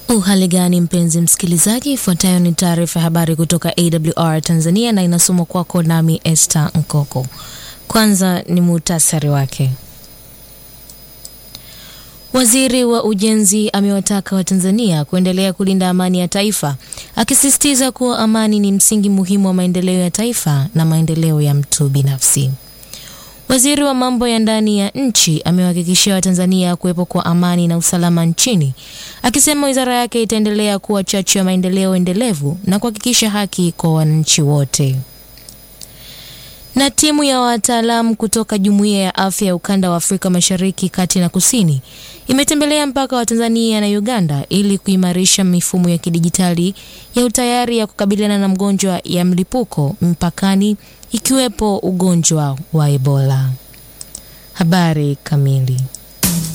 Uhali gani mpenzi msikilizaji, ifuatayo ni taarifa ya habari kutoka AWR Tanzania na inasomwa kwako nami Esther Nkoko. Kwanza ni muhtasari wake. Waziri wa Ujenzi amewataka Watanzania kuendelea kulinda amani ya taifa, akisisitiza kuwa amani ni msingi muhimu wa maendeleo ya taifa na maendeleo ya mtu binafsi. Waziri wa mambo ya ndani ya nchi amewahakikishia Watanzania kuwepo kwa amani na usalama nchini, akisema wizara yake itaendelea kuwa chachu ya maendeleo endelevu na kuhakikisha haki kwa wananchi wote. Na timu ya wataalamu kutoka Jumuiya ya Afya ya Ukanda wa Afrika Mashariki, Kati na Kusini imetembelea mpaka wa Tanzania na Uganda ili kuimarisha mifumo ya kidijitali ya utayari ya kukabiliana na mgonjwa ya mlipuko mpakani ikiwepo ugonjwa wa Ebola. Habari kamili.